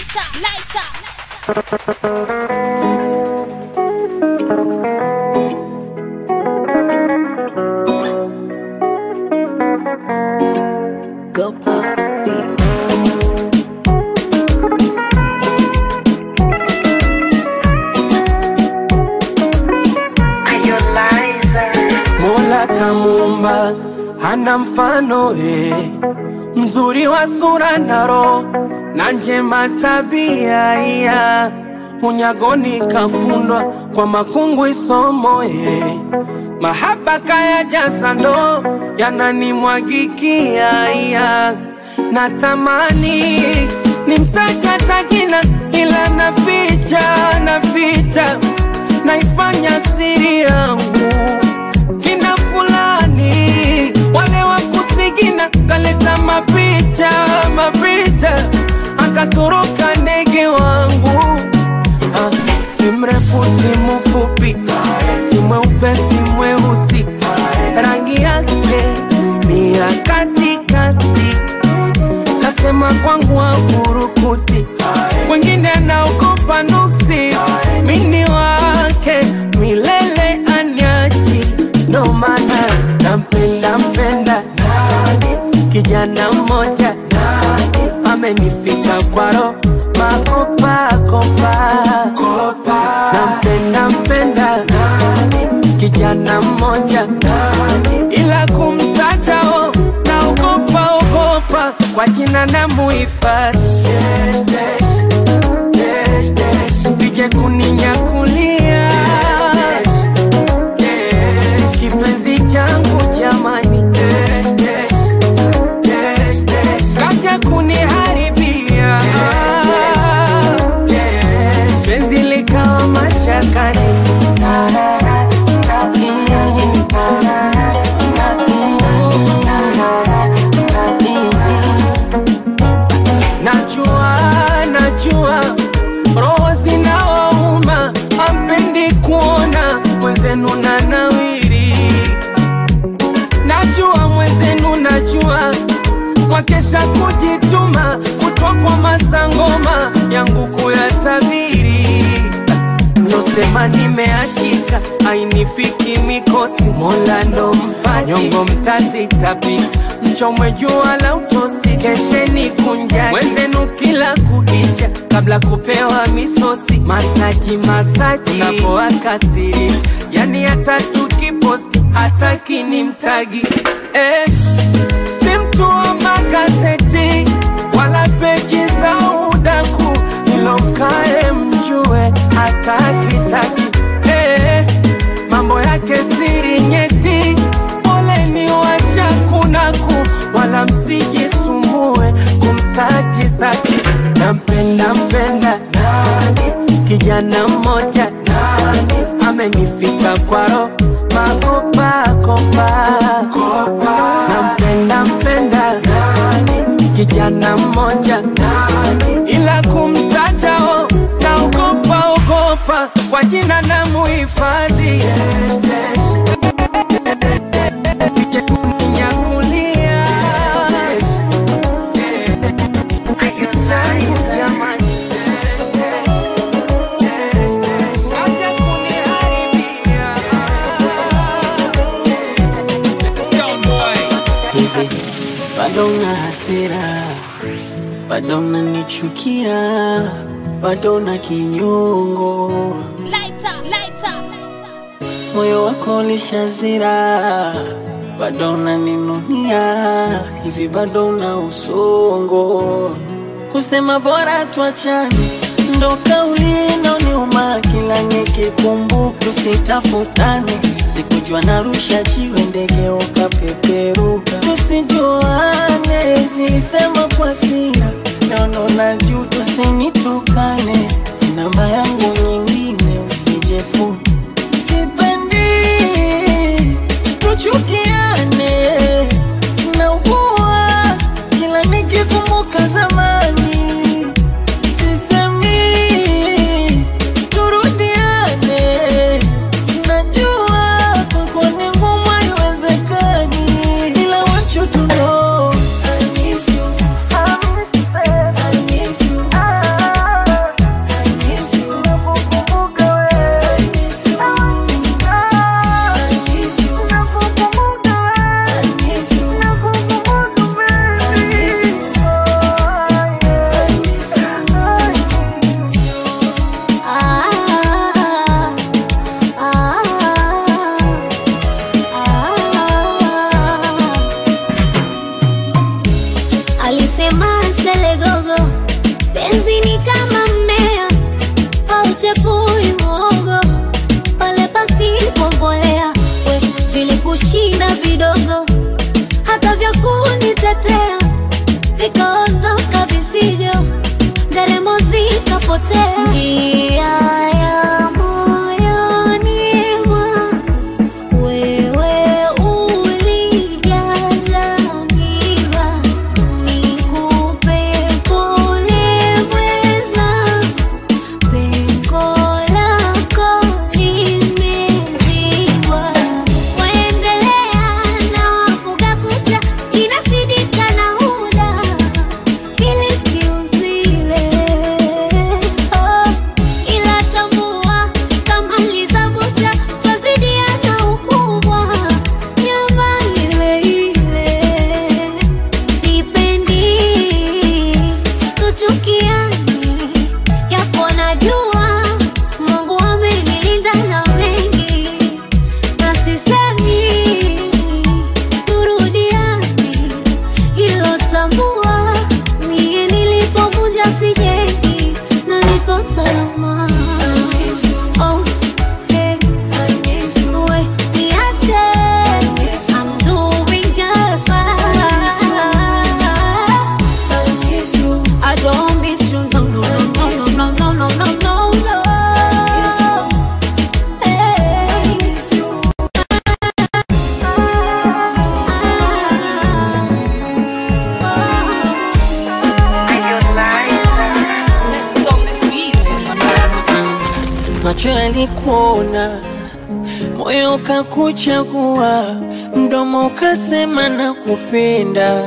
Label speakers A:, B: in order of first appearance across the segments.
A: Go pop beat.
B: Mola kamuumba hana mfano eh, mzuri wa sura na roho na njema tabia iya unyagoni kafundwa kwa makungu isomo eh, mahaba kaya jaza ndo yananimwagikia iya natamani nimtaja tajina ila naficha naficha naifanya siri yangu kina fulani wale wa kusigina kaleta mapicha mapicha akatoroka ndege wangu Ah, si mrefu si mfupi si mweupe si mweusi rangi yake ni ya katikati kasema kwangu afurukuti wengine anaogopa nuksi mini wake milele anyaji ndo maana nampenda mpenda kijana mmoja amenifika kwaro makopakopa nampenda mpenda kijana mmoja ila kumtatao naogopa ogopa kwa jina na muhifadhi sije kuninyakulia kipenzi changu jamani kaja kuniharibia penzi likawa mashakani Najua, najua roho zinawauma, ampendi kuona mwenzenu na nawiri. Najua mwenzenu, najua mwakesha kujituma, kutwa kwa masangoma yangu kuyatabiri. Mlosema nimeachika, ainifiki mikosi, Mola ndo mpaji, nyongo mtazitapika, mchomwe jua la utosi, kesheni kunjani wenzenu kila kukicha, kabla kupewa misosi, masaji masaji, unapoakasirisha, yani hata tukiposti hataki ni mtagi eh, si mtu wa magazeti wala peji za udaku, ilo mkae mjue hatakitaki eh, mambo yake siri nyeti, poleni washakunaku, wala msijisumbue kumsaji zake. Nampenda mpenda nani, kijana mmoja nani, amenifika kwaro makopakopa nampenda mpenda nani, kijana mmoja nani, ila kumtajao naogopa ogopa kwa jina na muhifadhi Sije kuninyakulia. Changu jamani. Acha kuniharibia.
C: hivi bado na hasira, bado unanichukia, bado na kinyongo, moyo wako ulishazira, bado unaninunia, hivi bado una usongo, kusema bora tuachane ndo kauli inoniuma kila nikikumbuka, tusitafutane. Sikujua narusha jiwe ndege ukapeperuka, tusijuane. Nilisema kwa hasira, naona na juu, tusinitukane. Namba yangu nyingine usijefuni, sipendi tuchukiane, naugua kila nikikumbuka zamani sisemi turudiane, najua kwako ni ngumu, haiwezekani, ila want you to know I miss you, I
D: mselegogo penzi ni kama mmea hauchepui mwogo pale pasipo mbolea we vilikushinda vidogo hata vya kunitetea vikaondoka vifijo nderemo zikapotea njia ya moyoni mwangu wewe ulijaza miba nikupe pole mweza pengo lako limezibwa waendelea na wafuga kucha inasidika na huda ili kiuzile oh, ila tambua kama lizabucha twazidiana ukubwa nyama ile ile sipendi tuchukiani yapo najua mungu amenilinda na mengi na sisemi turudiani hilo tambua mie nilipovunja sijengi na niko salama Oh, hey. We, niache. I'm doing just fine. I don't miss you, no, no, no, no, no, no, no, no, no, no. Hey.
C: macho yalikuona, moyo ukakuchagua, mdomo ukasema na kupenda.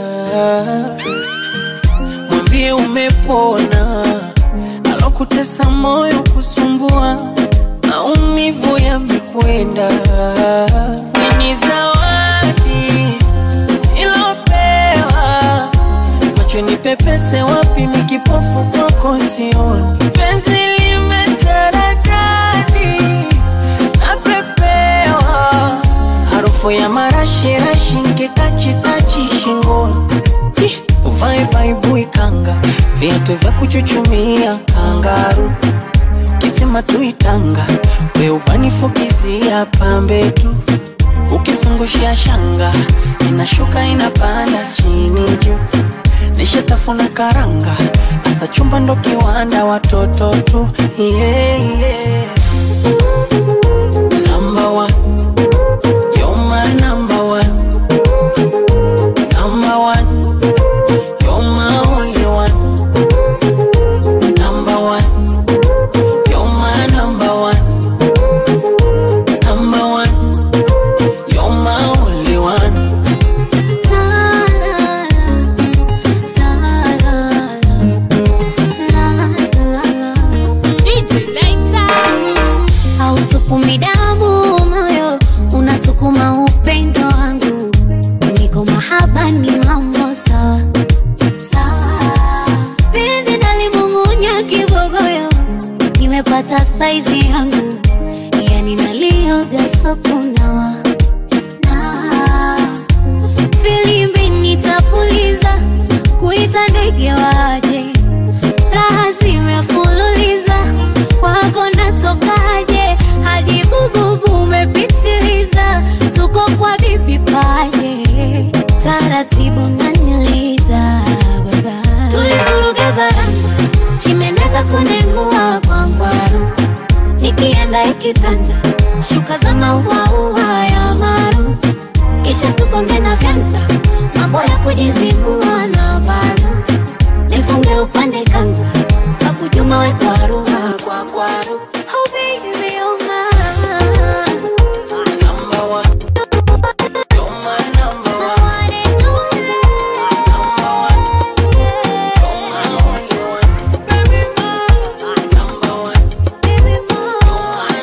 C: Mwambie umepona, alokutesa moyo kusumbua, maumivu yamekwenda. Ni zawadi ilopewa macho ni pepese wapi mikipofu kwako sioni penzi limetaradadi napepewa harufu ya marashirashi nkitachitachi shingoni Ih, uvae baibui kanga viatu vya kuchuchumia kangaru kisima tuitanga weubanifukizia pambe tu ukizungushia shanga inashuka inapanda chini juu nishatafuna karanga asa chumba ndo kiwanda watoto tu yeah, yeah. Number one. You're my number one. Number one. You're my only one. Number one. You're my number one. Number one. You're my only one.
D: hausukumi damu moyo unasukuma upendo wangu niko mahaba ni mambo sawa sawa penzi nalimung'unya kibogoyo nimepata saizi yangu yani nalioga sokunawa na filimbi nitapuliza kuita ndege waje raha zimefululiza kwako natokaje hadi bububu umepitiliza tuko kwa bibi paje taratibu naniliza baba tulivuruga varanga chimeneza kunengua kwa ngwaru nikienda ikitanda shuka za mauaua ya maru kisha tukonge na vyanda mambo ya kujizibua na varu nifunge upande kanga kakujuma we kwaruha kwa kwaru oh baby, oh my.
C: Number one. You're my number
D: I
C: one.
D: want it all.
C: You're my only one. Baby, my number one.
D: Baby, more.
C: My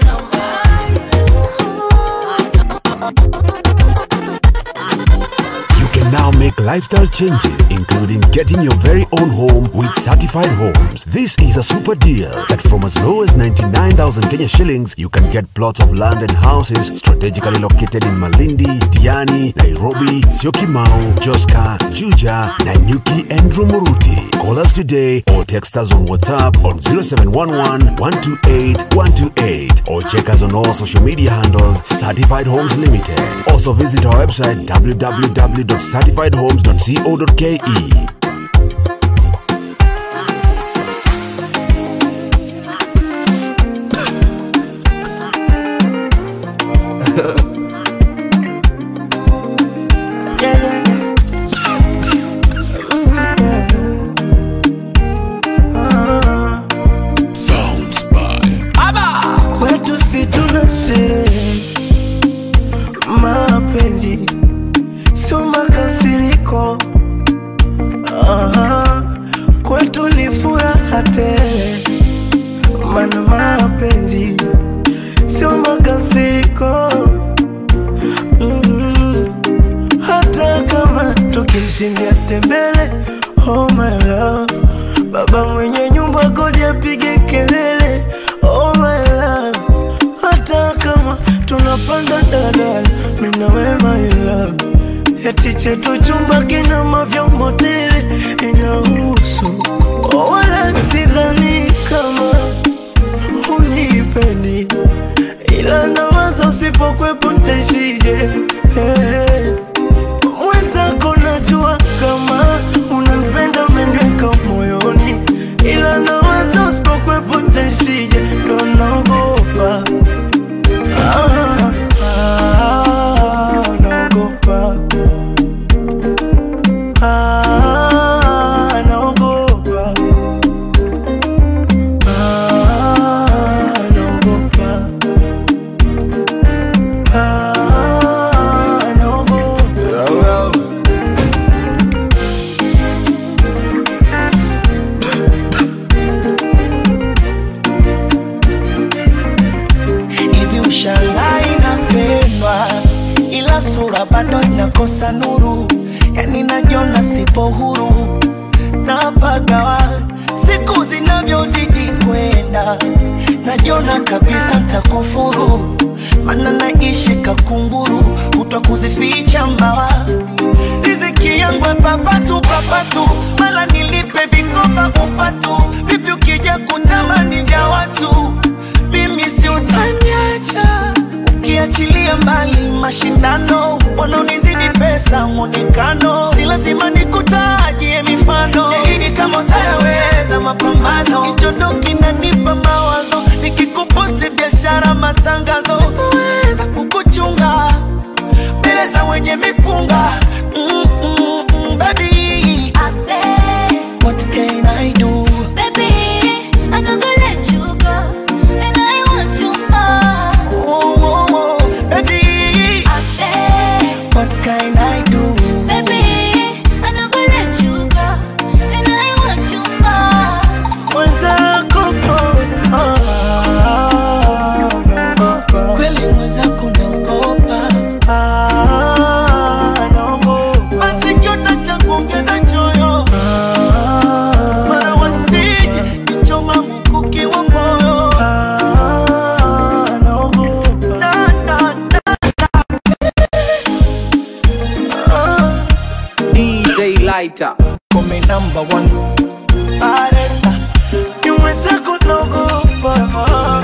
C: number one.
E: You can now make lifestyle changes, including getting your very own home with certified homes. This is a super deal that from as low as 99,000 Kenya shillings, you can get plots of land and houses strategically located in Malindi, Diani, Nairobi, Syokimau, Joska, Juja, Nanyuki, and Rumuruti. Call us today or text us on WhatsApp on 0711 128 128 or check us on all social media handles Certified Homes Limited. Also visit our website www.certifiedhomes.co.ke.
B: Yeah, yeah, yeah. Ah. Kwetu si tuna sherehe, mapenzi sio makasiriko. Aha. Kwetu ni furaha tele, mana mapenzi sio makasiriko. Mm. hata kama tukishindia tembele oh my love baba mwenye nyumba kodi apige kelele oh my love hata kama tunapanda dadala minawe my love eti chetu chumba kina mavyombo tele inahusu oh, wala sidhani kama unipendi ila nawaza usipokwepo ntaishije hey. Mwenzako najua kama unanipenda umeniweka moyoni, ila nawaza usipokwepo ntaishije, ndo naogopa ah, ah, naogopa ah, naogopa ah, naogopa ah, naogopa hivi ushangai napendwa ila sura bado inakosa nuru yani najiona sipo huru napagawa siku zinavyozidi kwenda najiona kabisa ntakufuru mana naishi kakunguru kutwa kuzificha mbawa riziki yangu ya papatu papatu mala nilipe vikoba upatu vipi ukija kutamani vya watu mimi si utaniacha ukiachilia mbali mashindano wanaonizidi pesa mwonekano si lazima nikutajie mifano yaidi kama utayaweza mapambano kichondo kinanipa mawazo nikikuposti biashara matangazo sitoweza kukuchunga mbele za wenye mipunga mm, mm, mm, baby what can I do oh, oh, oh, baby what can I do mwenzako oh, ah, naogopa kweli mwenzako naogopa ah, naogopa basi kiota cha kuongeza choyo ah, mara wasije kichoma mkuki wa moyo ah, naogopa na, na, na, ah.
F: DJ Lighter.
B: Come number one Paresa Ni mwenzako naogopa Ah.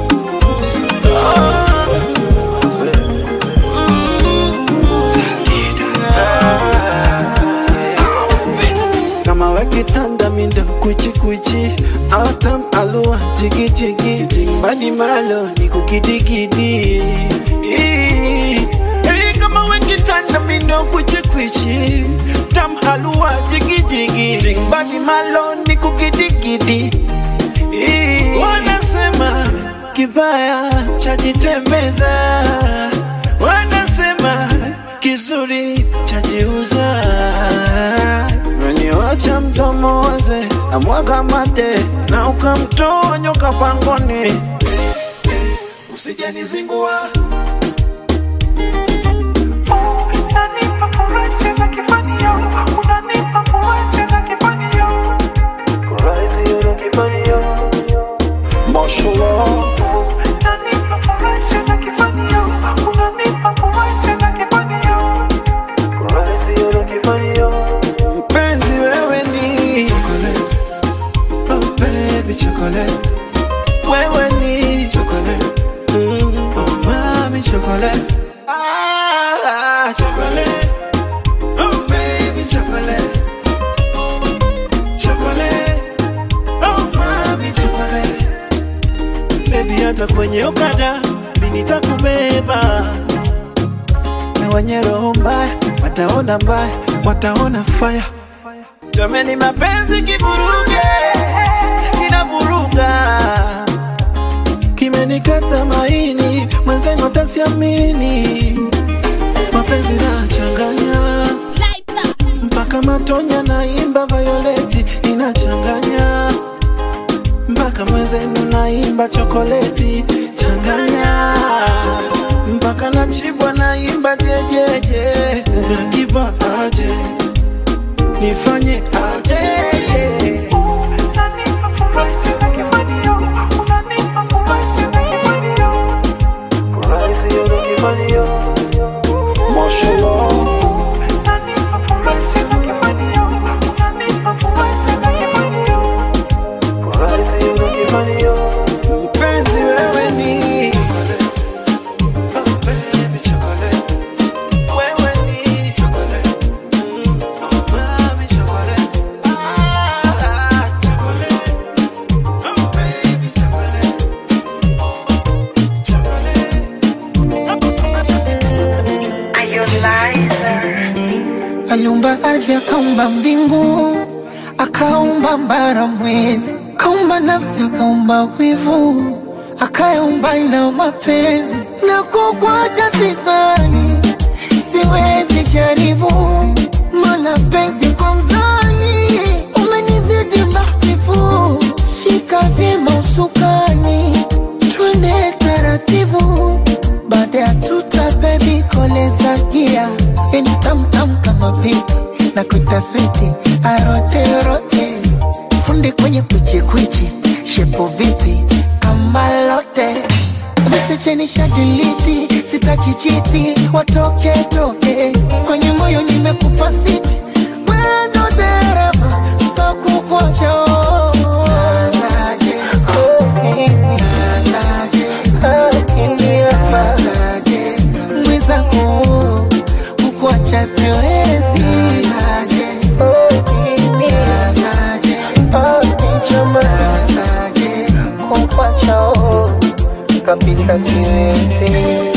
G: kama wakitanda mindo kuchikuchi autam alua jigijigi jimbani malo ni kukidigidi Ii. Hey, kama wakitanda mindo kuchikuchi tam halua jigijigi jimbani malo ni kukidigidi Ii. wanasema kibaya chajitembeza wanasema kizuri chajiuza Meniwacha mdomo waze amwaga mate na ukamtoa nyoka pangoni, usijanizingua Unanipa furaha sana kifani yangu
B: na kwenye okada mimi nitakubeba na wenye roho mbaya wataona mbaya wataona faya jameni mapenzi kivuruge kinavuruga kimenikata maini mwenzenu tasiamini mapenzi nachanganya mpaka matonya naimba violeti inachanganya mpaka mwenzenu naimba chokoleti changanya mpaka nachibwa naimba jejeje nakiva aje nifanye aje Mpenzi wewe ni Oh, baby, chocolate. Wewe ni chocolate. Mm, oh, mami, chocolate. Ah, chocolate. Oh, baby, chocolate.
H: aliumba ardhi akaumba mbingu akaumba mbara mwezi akaumba nafsi akaumba wivu akayaumba na mapenzi na kukwacha sisani siwezi jaribu mana penzi kwa mzani umenizidi mahbibu shika vyema usukani twende taratibu baada ya tuta bebi koleza gia yani tamtam kama pipi na kutaswiti aroterote fundi kwenye kwichikwichi shepo vipi kama lote vichecheni shadiliti sitaki chiti watoke toke kwenye moyo nimekupa siti wendo dereva sakukocho mwizako kukuacha siwezi kukuacha kabisa siwezi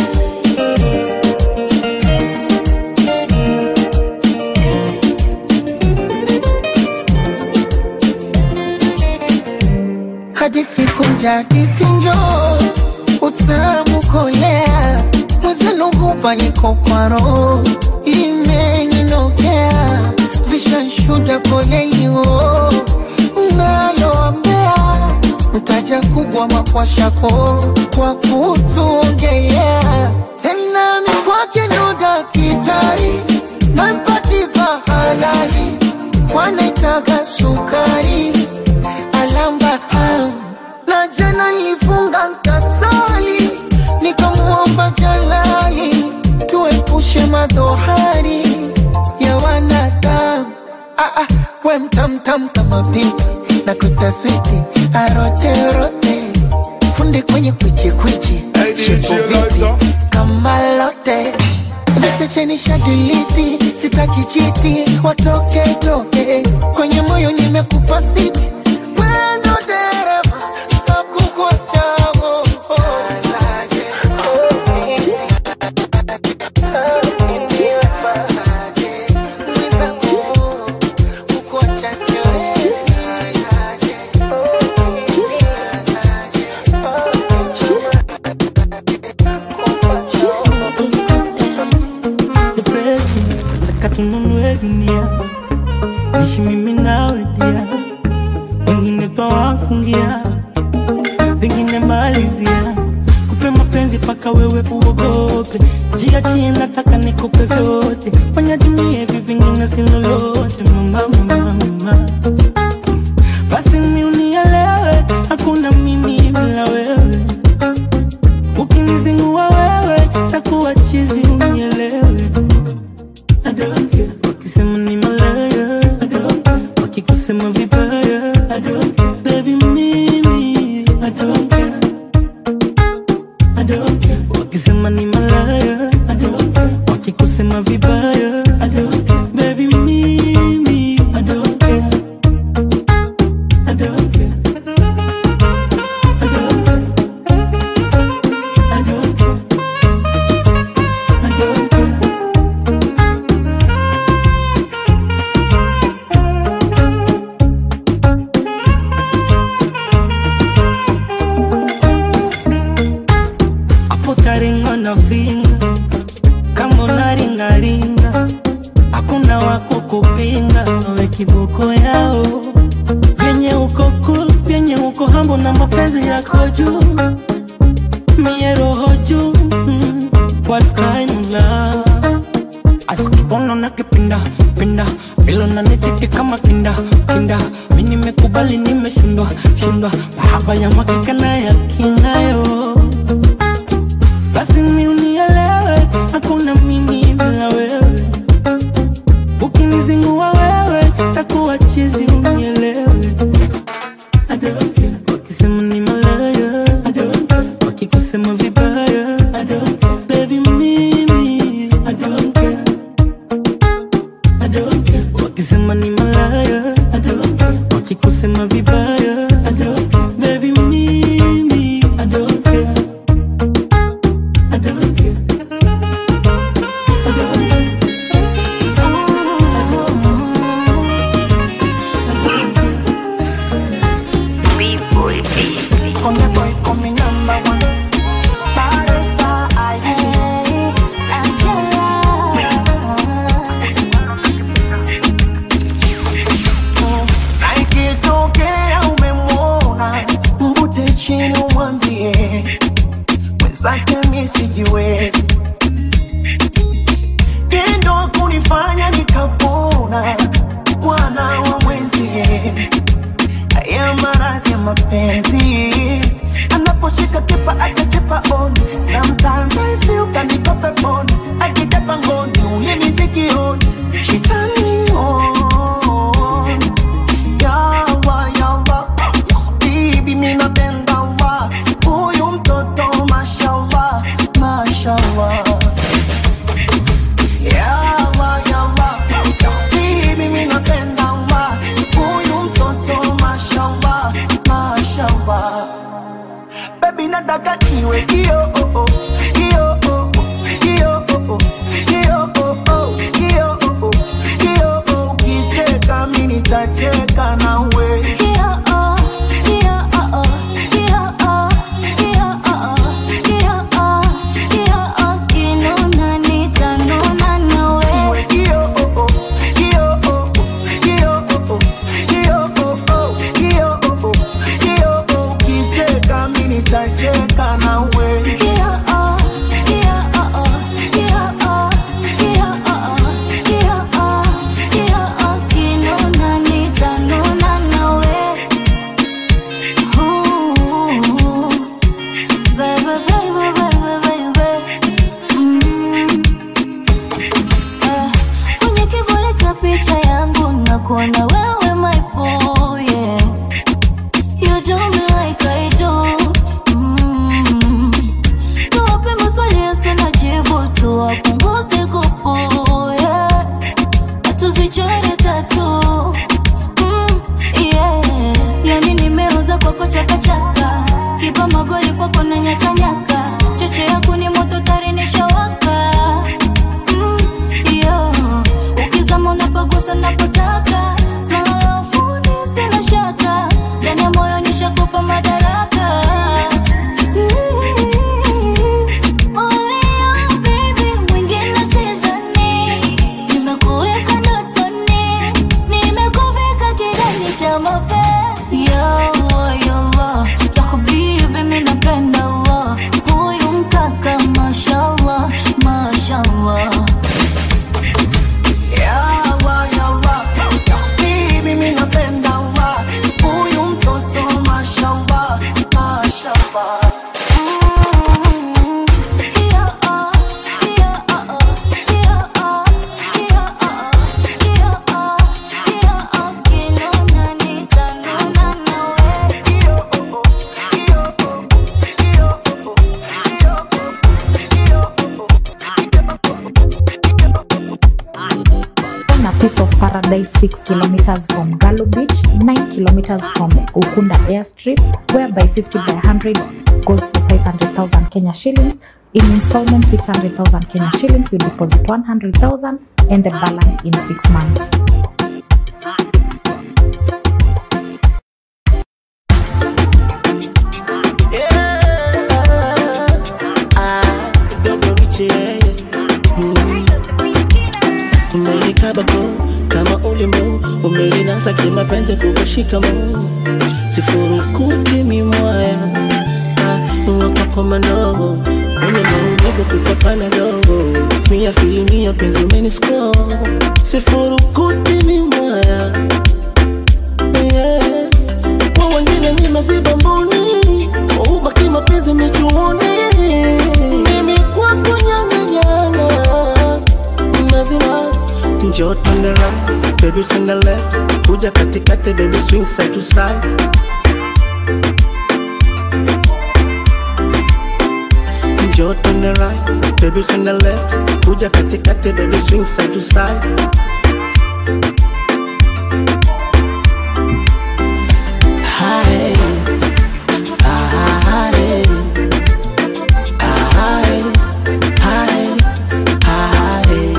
H: hadithi kunja hadithi njo utamu kolea mwezenugupa niko kwa roho imeninokea vishanshuda koleiho naloambea mtaja kubwa makwashako kwa kutuongelea tena mikwake ndo dakitari nampatipa halali kwanaitaga sukari alamba ham na jana nilifunga nkasali nikamuomba jalali tuepushe madhohari ya wanadamu ah, ah, we mtamtam kama pipi na kutaswiti aroterote fundi kwenye kwichikwichi shepo vipi kama lote vichecheni shadiliti sitaki chiti watoke toke kwenye moyo nimekupa siti wendo dereva sakukuachavo
B: Nifeti, taka tununue dunia nishi mimi nawe dia wengine twawafungia vingine malizia kupe mapenzi paka wewe uogope njia chini nataka nikupe vyote fanya dunia hivi vingine si lolote mama mama mama basi ni unielewe hakuna mimi bila wewe ukinizingua wewe takuwa chizi unielewe I don't care. wakisema ni malaya I don't care. wakikusema vibaya I don't care. baby mimi I don't care. I don't care. wakisema ni malaya I don't care. wakikusema vibaya I don't care. baby mimi I don't care. I don't care. I don't care. unavinga kama unaringaringa hakuna wako kupinga nawe kiboko yao vyenye uko cool vyenye uko hambo na mapenzi yako juu mie roho juu mm, what kind of love asikibono na kipinda pinda vilo na nititi kama kinda kinda mi nimekubali nimeshindwa shindwa mahaba ya makika na ya kingayo basi mi unielewe hakuna mimi bila wewe ukinizingua wewe takuwa chizi unielewe I don't care. wakisema ni malaya I don't care. wakikusema vibaya I don't care. baby mimi I don't care. I don't care. wakisema ni malaya I don't care. wakikusema vibaya I don't care. baby mimi I don't care. I don't care. I don't care.
H: Come here, boy, come me number one. Baresa, I na ikitokea umemwona mvute chini umwambie mwenzake mi sijiwezi tendo kunifanya nikapona bwana wa mwenzie haya maradhi ya mapenzi anaposhika kipa akasipa oni sometimes I feel kaniko peponi akija pangoni ulimi sikioni shitani on yawa yawa bibi minapenda wa huyu mtoto mashallah mashallah yawa yawa bibi minapenda wa huyu mtoto mashallah mashallah baby nataka niwe kio oh, oh, kio oh, oh, kio oh, oh, kio oh, oh, kio oh, oh, kio oh, ukicheka mi nitacheka nawe Niwe kio oh, oh, kio oh, oh, kio oh, oh, kio oh, oh, kio oh, oh, kio oh, ukicheka mi nitacheka nawe
D: Kwenye kivuli cha picha yangu nakuona wewe my boy, yeah. You do me like I do. Mm. Tuwape maswali yasina jibu, tuwapunguze kupu, yeah. Tuzichore tatu. Mm, yeah. Yani nimeuza kwako chakachaka, kipa magoli kwako na nyakanyaka, cheche yako ni moto tari nishawaka. Mm, yeah. Ukizama unapagusa napotaka, swala la ufundi sina shaka, ndani ya moyo nishakupa madaraka. Olea baby, mwingine sidhani. Nimekuweka ndotoni, nimekuvika kidani cha mapenzi. Ya Allah, ya Allah, ya habibi, mi napenda Allah. Huyu mkaka, mashallah, mashallah.
H: Yawa, yawa, bibi mi napenda wa huyu mtoto mashallah, mashallah.
I: on a piece of paradise 6 kilometers from Galo Beach, 9 kilometers from Ukunda Airstrip, whereby 50 by 100 goes for 500,000 Kenya shillings. In installment, 600,000 Kenya shillings. You deposit 100,000 and the balance in six months.
H: Yeah, ah, kidogo mapenzi kukushika mo sifurukuti mimwaya wapakomano mwenye maumivu kutokana dogo mia filimia penzi umenisko sifurukuti mimwaya yeah. kwa wengine nimeziba mboni ubaki mapenzi michuoni mimi kwako nyanganyanga mazima njoo turn the right baby turn the left kuja katikati baby swing side to side njoo turn the right baby turn the left kuja katikati baby swing side to side Hi. Hi. Hi. Hi. Hi.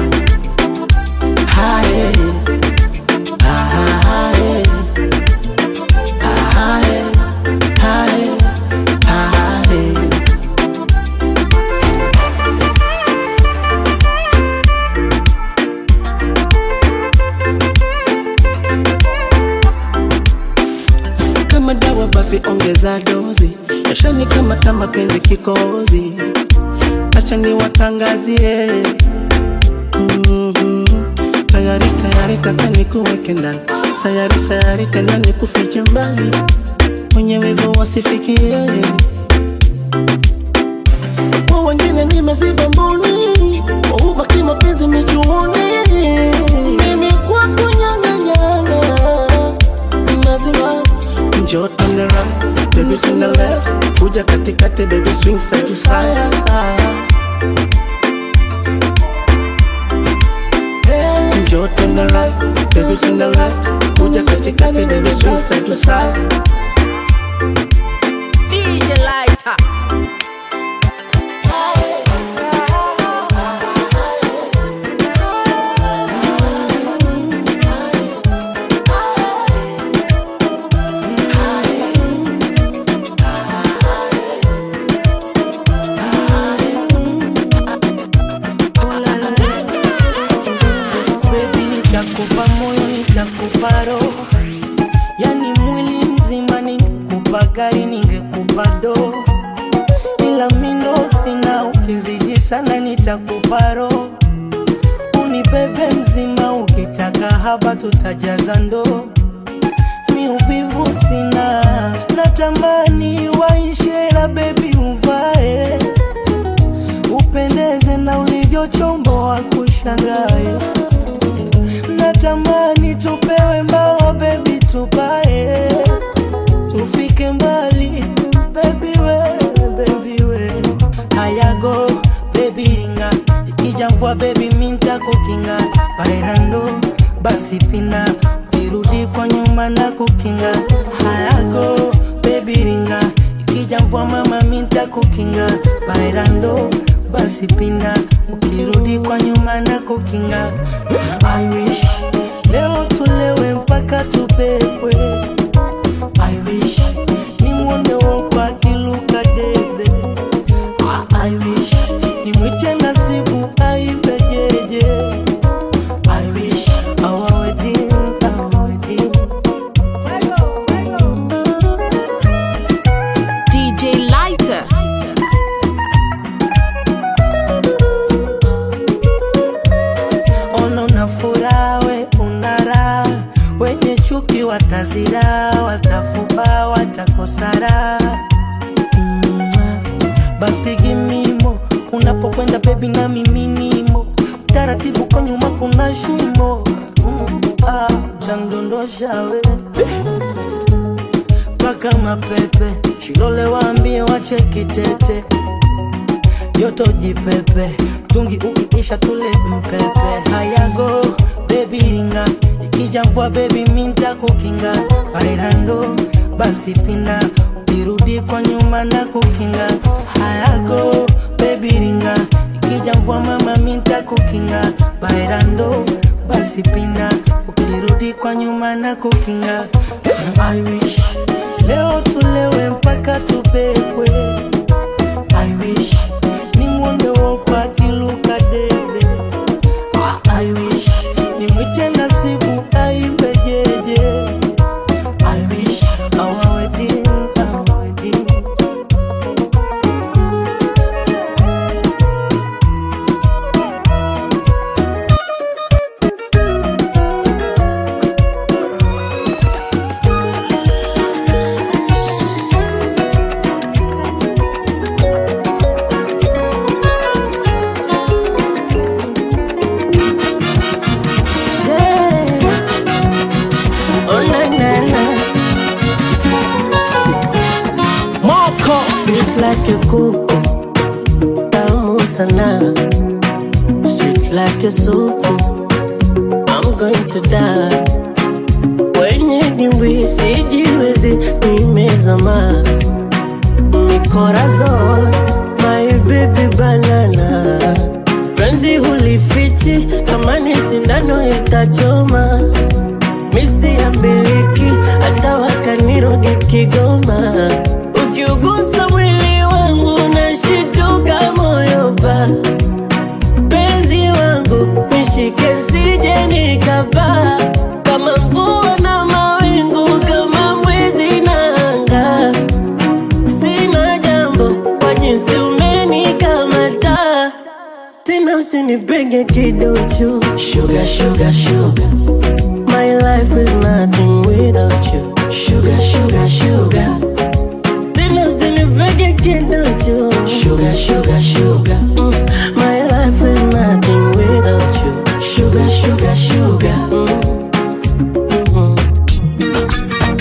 H: kama dawa basi ongeza dozi yashani kama ta mapenzi kikozi acha niwatangazie Mhm. tayari tayari taka nikuweke ndani sayari sayari tena nikufiche mbali mwenye wivu wasifikie kwa wengine nimeziba mboni ubaki mapenzi michuoni mimi kwako nyanganyanga mazima njoo turn the right baby turn the left kuja katikati baby swing side to side njoo turn the right baby turn the left kuja katikati baby swing side to side
C: DJ Lighter.
H: Baby, nitakupa moyo, nitakupa roho, yani mwili mzima. Ningekupa gari, ningekupa do, ila mindo sina. Ukizidi sana, nitakupa roho, unibebe mzima. Ukitaka haba, tutajaza ndoo. Mi uvivu sina, natamani waishe, la bebi uvae upendeze na ulivyochomboa kushangae natamani tupewe mbao bebi tupae tufike mbali bebi we bebi we hayago bebi ringa ikija mvua bebi minta kukinga bairando basi pina irudi kwa nyuma na kukinga hayago bebi ringa ikija mvua mama minta kukinga bairando basi pina ukirudi kwa nyuma na kukinga I wish leo tulewe mpaka tubebwe I wish nimwone wopa akiluka debe Ah, I wish nimwite nasibu aibejeje I wish our wedding, our wedding
C: DJ Lighter.
H: ono na furaha we unara wenye chuki watazira watafuba watakosara Mwah. basi gimimo unapokwenda bebi na miminimo taratibu kwa nyuma kuna shimo Mm, ah, tandondosha we mpaka mapepe shilole waambie wache tete joto jipepe mtungi ukiisha tule mpepe hayago bebi ringa ikija mvua bebi minta kukinga bairando basi pina ukirudi kwa nyuma na kukinga hayago bebi ringa ikija mvua mama minta kukinga bairando basi pina ukirudi kwa nyuma na kukinga I wish leo tulewe mpaka tubebwe I wish nimwone wopa akiluka debe Ah, I wish nimwite nasibu aibejeje
J: like a kuku tamu sana sweet like a soup I'm going to die kwenye dimbwi sijiwezi nimezama mikorazon my baby banana penzi hulifichi kama ni sindano itachoma misi ya miliki hata wakanirogi kigoma ukiugusa mwili wangu nashituka moyo pa penzi wangu nishike sije nikapaa kama mvua na mawingu kama mwezi na anga sina jambo kwa jinsi umenikamata tena usinipenge kiduchu sugar, sugar, sugar. My life is nothing without you Sugar, sugar, sugar Tena usinipenge kiduchu Sugar, sugar, sugar mm. My life is nothing without you Sugar, sugar, sugar mm. Mhm.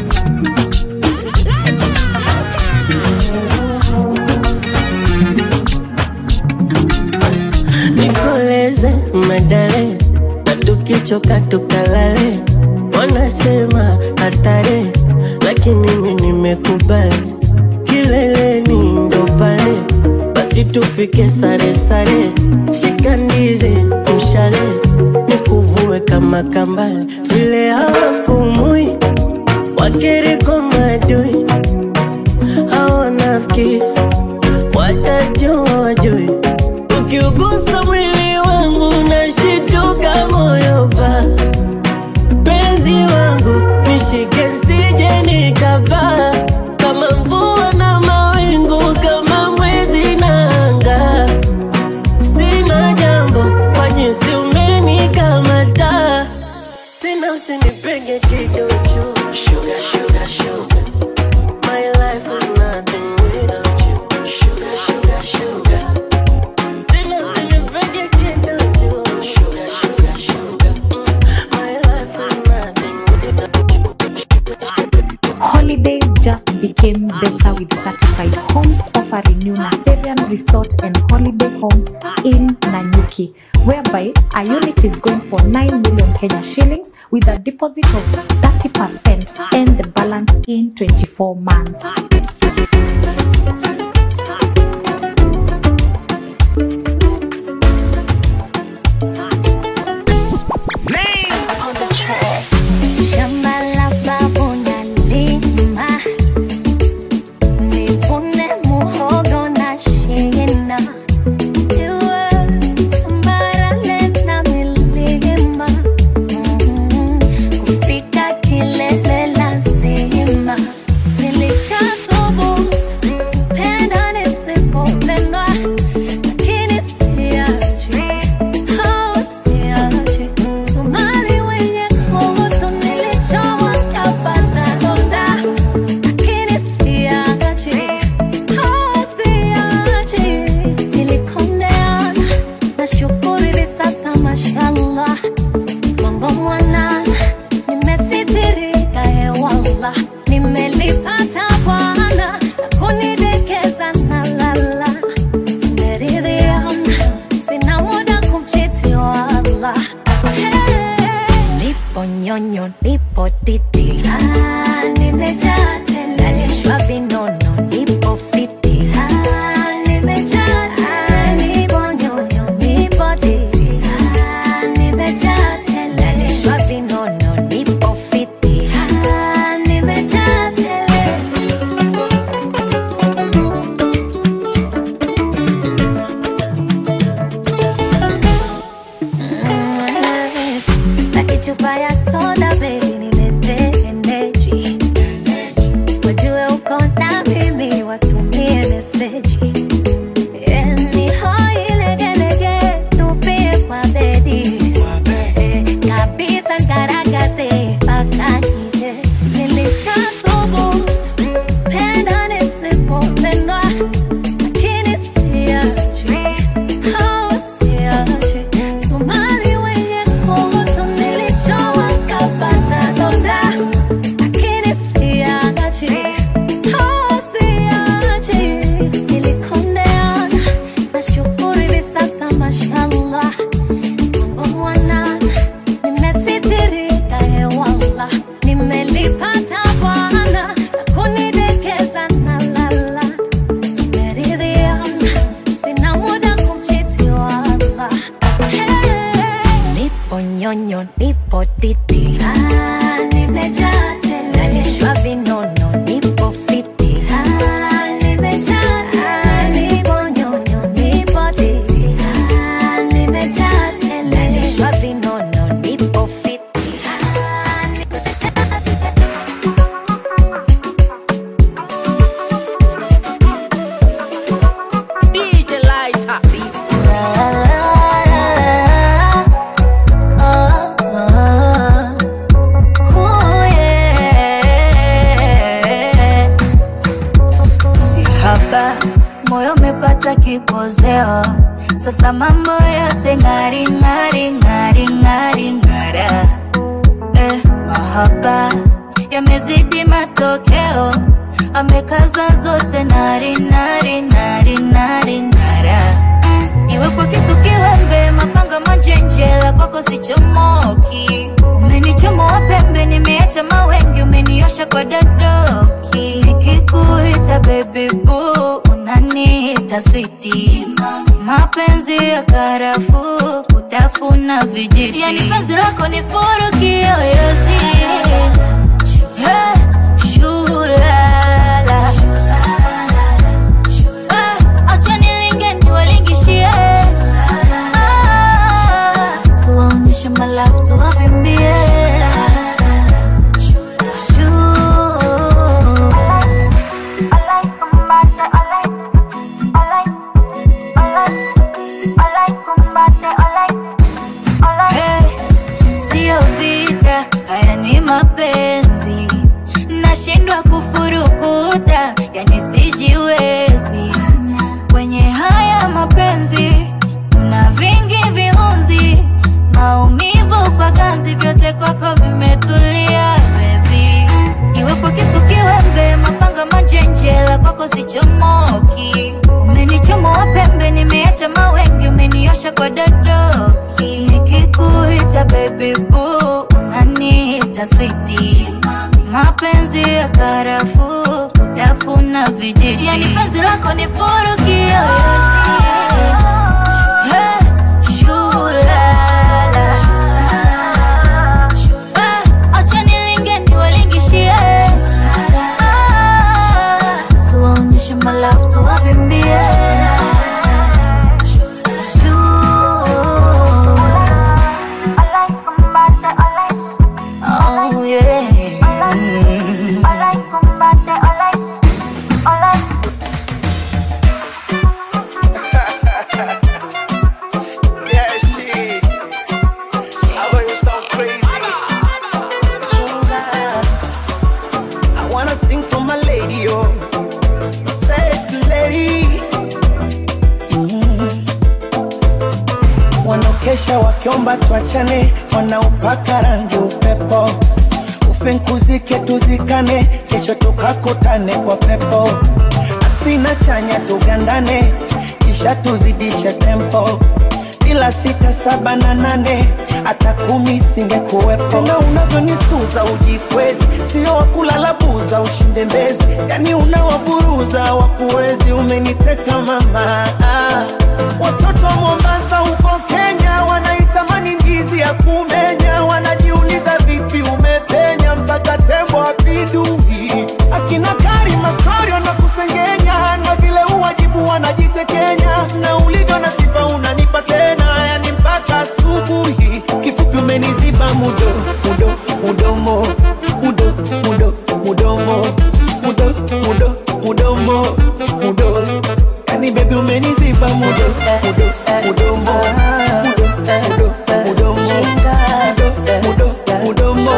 J: nikoleze medale na tukichoka tukalale wanasema hatari lakini mi nimekubali kileleni ndo pale basi tufike sare sare shika ndizi mshale nikuvue kama kambale vile hawapumui wakiriko madui hawanafiki watajua wajui ukiugusa mwili wangu nashituka moyo pa penzi wangu nishike sije nikapaa kama mvua na mawingu kama mwezi na anga sina jambo kwa jinsi umenikamata tena usinipenge kidochu sugar, sugar, sugar. My life is nothing without you Sugar, sugar, sugar Tena usinipenge kidochu Sugar, sugar, sugar Mm, My life is nothing without
I: Holidays just became better with certified homes offering new Naserian resort and holiday homes in Nanyuki, whereby a unit is going for 9 million Kenya shillings with a deposit of 30% and the balance in 24 months.
D: Shamba la babu nalima, nivune muhogo na shina. Iwe barale na milima, mm, kufika kilele lazima. Nilishathubutu penda nisipopendwa, lakini siachi, oh, siachi. Somali wenye kutu nilichowa kapata donda, lakini siachi, oh, siachi. Nilikondeana, nashukuru hivi sasa mashallah, mambo mwanana, nimesitirika hewala, nimelipata Bwana na kunidekeza na lala, tumeridhiana, sina muda kumchiti wala Nipo nyonyo, nipo titi, ah, nimejaa tele, nalishwa vinono, nipo fiti, ah, nimejaa tele, nipo nyonyo, nipo titi, ah, nimejaa tele, nalishwa vinono, nipo fiti, ah, nimejaa tele. Sitaki chupa ya soda baby, niletee kipozeo sasa mambo yote ngari ngari ngari ngari ngara eh, mahaba yamezidi matokeo amekaza zote nari nari nari nari nara iwe kwa kisu kiwembe mapanga manjenjela kwako sichomoki umenichomoa pembe nimeacha mawengi umeniosha kwa dadoki nikikuita baby boo unaniita switi mapenzi ya karafuu kutafuna vijiti yani penzi lako ni furu kiyoyozi Hey, shulala. Eh, acha nilinge niwalingishie. Ah, tuwaonyeshe malafu tuwavimbie Hey, sio vita, haya ni mapenzi, nashindwa kufurukuta, yani sijiwezi kwenye haya mapenzi. Kuna vingi viunzi, maumivu kwa ganzi, vyote kwako vimetulia baby. Iwe kwa kisu kiwembe, mapanga manjenjela, kwako sichomoki. Umenichomoa pembe, nimeacha mawengi, umeniosha kwa dadoki. Nikikuita baby boo, unaniita switi. Mapenzi ya karafuu, kutafuna vijiti, yani penzi lako ni furu kiyoyozi. Hey, shulala. Eh, acha nilinge niwalingishie. Ah, tuwaonyeshe malafu tuwavimbie Oh, yeah.
H: Yeah, shit. I heard you sound crazy. I wanna sing for my lady, oh, my sexy lady. Mm. Wanaokesha wakiomba tuachane, wanaupaka rangi upepo, ufinkuzike tuzikane, kesho tukakutane kwa pepo, asina chanya tugandane, kisha tuzidishe tempo bila sita saba na nane hata kumi singekuwepo tena unavyonisuza ujikwezi sio wakulala buza ushinde mbezi yani unawaburuza wakuwezi umeniteka mama ah. watoto wa mombasa huko kenya wanaitamani ndizi ya kumenya wanajiuliza vipi umepenya mpaka tembo apindui akina karima storio na kusengenya na vile uwajibu wanajitekenya na ulivyo na sifa unanipa tena yani mpaka asubuhi kifupi umeniziba mudo mudo mudomo mudo mudo mudomo mudo mudo mudomo mudo yani bebi umeniziba mudo mudo mudomo mudo mudo mudomo mudo mudo mudomo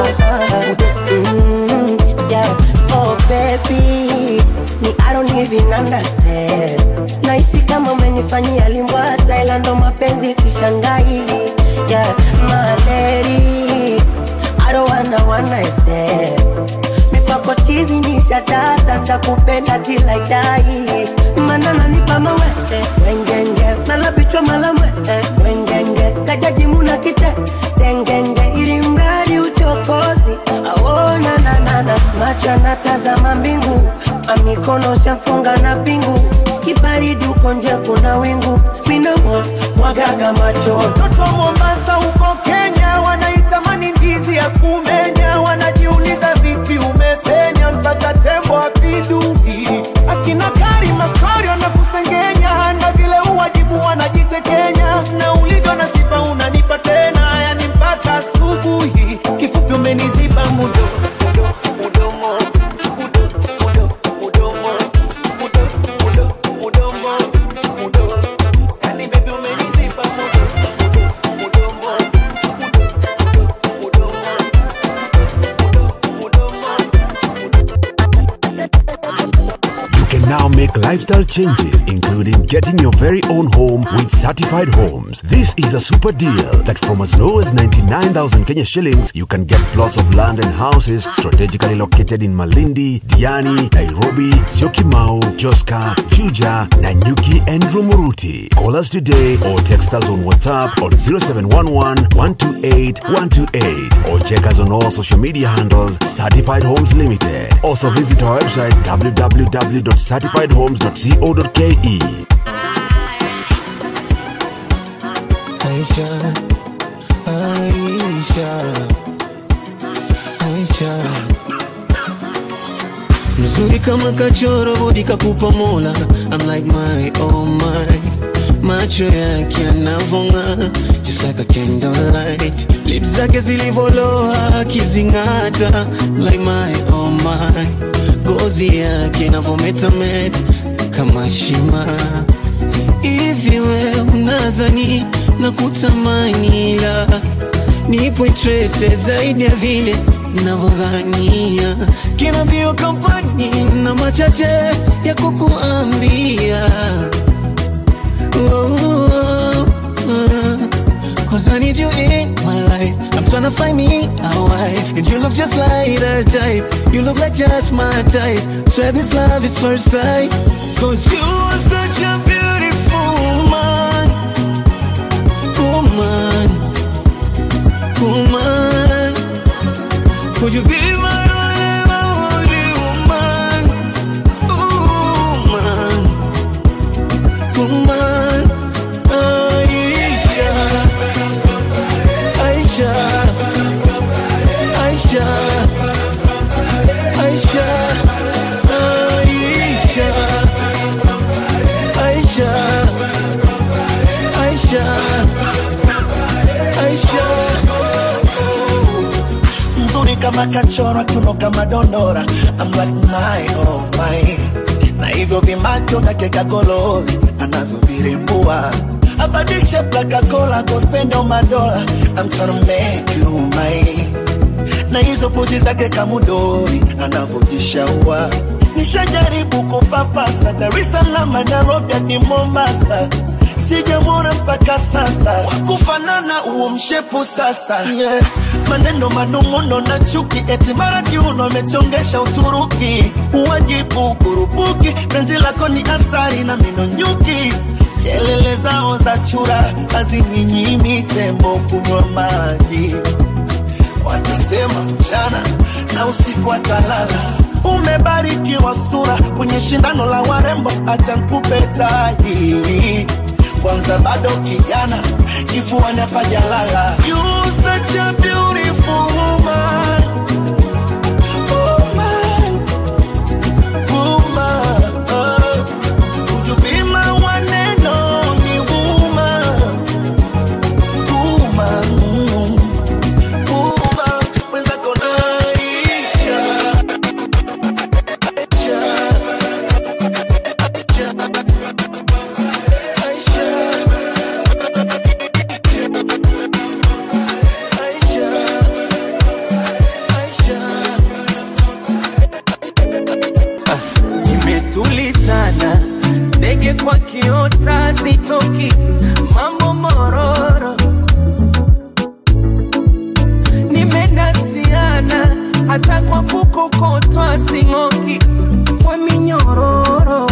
J: Mm, yeah. Oh baby, me I don't even understand. Nahisi kama umenifanyia limbwata, ila ndo mapenzi sishangai. Yeah, my lady, I don't wanna one night stand. Mipako chizi ni shatata, takupenda till I die. Mana nanipa mawete, wengenge, nalabichwa malamwete, wengenge, kajaji muna kite, tengenge, ili mradi uchokozi, aona na na na, macho yanatazama mbingu, amikono shafunga na pingu, kibaridi uko nje kuna wingu, minomo mwagaga machozi.
H: Watoto wa Mombasa huko Kenya wanaitamani ndizi ya kumenya, wanajiuliza vipi umepenya mpaka tembo apindui. Akina Karima Storio na kusengenya, na vile uwajibu wanajitekenya, na ulivyo na sifa unanipa tena, yani mpaka asubuhi. Kifupi umeniziba mudo mudo mudomo mudo mudo mudomo mudo mudo mudomo mudo yani baby umeniziba mudo
E: make lifestyle changes, including getting your very own home with certified homes. This is a super deal that from as low as 99,000 Kenya shillings, you can get plots of land and houses strategically located in Malindi, Diani, Nairobi, Syokimau, Joska, Juja, Nanyuki, and Rumuruti. Call us today or text us on WhatsApp on 0711 128 128 or check us on all social media handles Certified Homes Limited. Also visit our website www.certifiedhomes.co.ke.
G: Aisha, Aisha, Aisha, mzuri kama kachoro bodi kakupa mola. I'm like my oh my, macho yake yanavonga just like a candlelight, lips zake zilivoloa akizing'ata like my oh my, gozi yake inavometameta kama shima hivi we unazani na kutamani la nipo interested zaidi ya vile navyodhania kina mbio kampani na machache ya kukuambia oh, oh, oh. Cause I need you in my life. I'm tryna find me a wife. And you look just like her type. You look like just my type. Swear this love is first sight. Cause you are such a beautiful woman. Woman. Woman. Would you be my only woman? Woman. Woman. Aisha. Aisha, Aisha, Aisha, Aisha, Aisha, Aisha, Aisha.
B: mzuri kama kachorwa kiuno kama dondora I'm like my oh my na hivyo vimacho vyake kagolori anavyovirembua abadishe plakakola kospendo madola I'm tryna make you my na hizo pozi zake kamudori anavyojishaua nishajaribu kupapasa Dar es Salaam Nairobi hadi Mombasa sijamwona mpaka sasa wakufanana huo mshepu sasa yeah. maneno manung'uno na chuki eti mara kiuno amechongesha Uturuki uwajibu kurupuki penzi lako ni asari na mino nyuki kelele zao za chura hazininyimi tembo kunywa maji watasema mchana na usiku atalala umebarikiwa sura kwenye shindano la warembo acha nkupe taji kwanza bado kijana kifuani hapajalala You such a beautiful woman. Woman. Woman. Would you be my one and only woman? Woman. Woman. Mwenzako Aisha. Aisha. Aisha.
C: Nimetulizana ndege kwa kiota sitoki mambo mororo nimenasiana hata kwa kukokotwa sing'oki kwa minyororo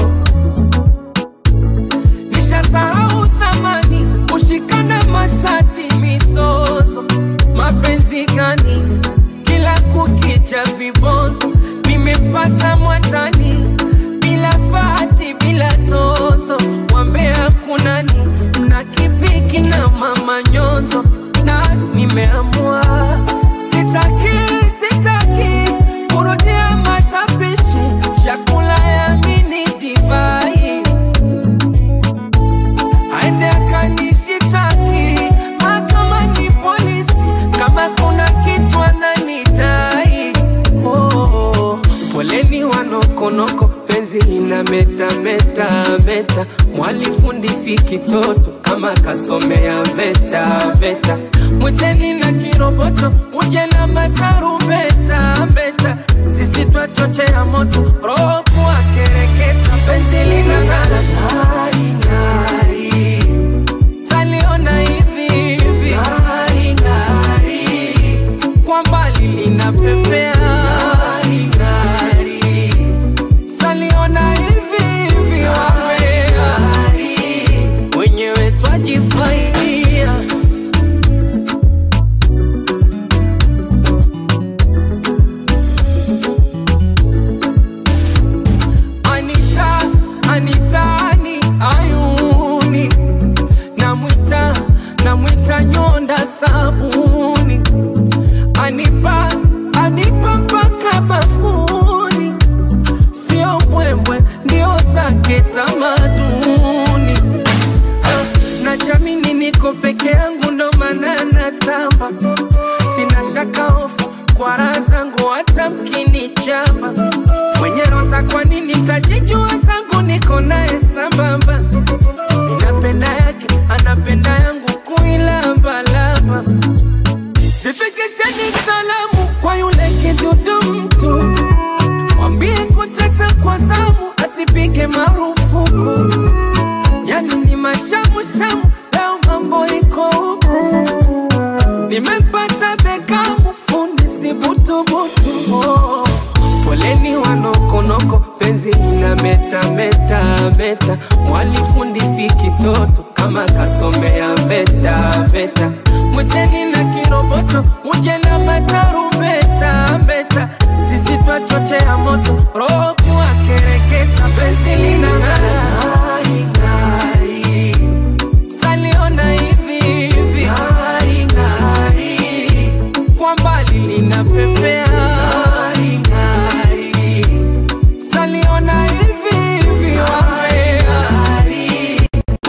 C: nishasahau zamani kushikana mashati mizozo mapenzi gani kila kukicha vibonzo nimepata mwatani bila fati bila tozo wambea kunani mna kipiki na mama nyonzo na nimeamua sitaki sitaki kurudia matapishi chakula ya mini divai aende akanishitaki mahakama ni polisi kama kuna kitu ananidai oh, oh. poleni wanokonoko penzi ina meta meta meta mwalifundisi kitoto kama kasomea veta veta mwiteni na kiroboto uje na matarumbeta beta sisi twachochea moto roho kuwa kereketa penzi kwa raha zangu hata mkinichapa mwenye roza kwa nini tajijua zangu niko naye sambamba ninapenda yake anapenda yangu kuilambalamba zifikisheni salamu kwa yule kidudu mtu mwambie kutesa kwa zamu asipige marufuku yani ni mashamushamu leo mambo iko huku nimepata bekamu fundi sibutubutu oh. poleni wanokonoko penzi ina meta meta meta mwalifundi si kitoto kama kasomea veta veta mwiteni na kiroboto muje na matarumbeta mbeta sisi twachochea moto roho kuwa kereketa penzi lina ng'ari ng'ari taliona hivi hivi ng'ari ng'ari kwa mbali linapepea ng'ari ng'ari taliona hivi hivi ng'ari ng'ari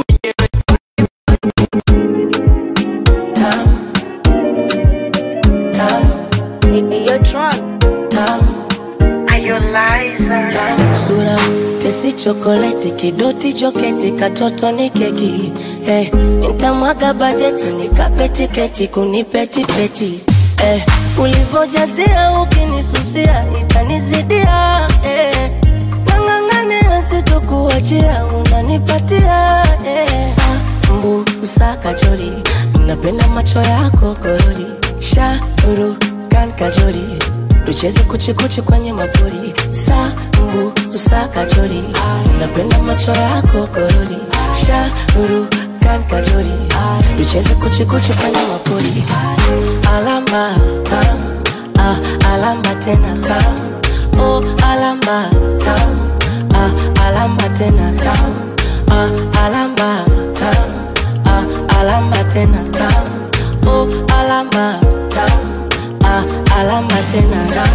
J: sura tesi chokoleti kidoti joketi katoto ni keki eh, ntamwaga bajeti nikape tiketi kunipetipeti eh, ulivojazia ukinisusia itanizidia eh, nang'ang'ania sitokuachia unanipatia eh, sambu usakajori napenda macho yako korori shauru kan kajori tucheze kuchikuchi kwenye mapori sambu usakajori napenda macho yako korori shauru kan kajori tucheze kuchikuchi kwenye mapori alamba tam ah, alamba tena tam oh, alamba tam ah, alamba tena tam ah, alamba tam ah, alamba tena tam oh, alamba tam ah, alamba tena tam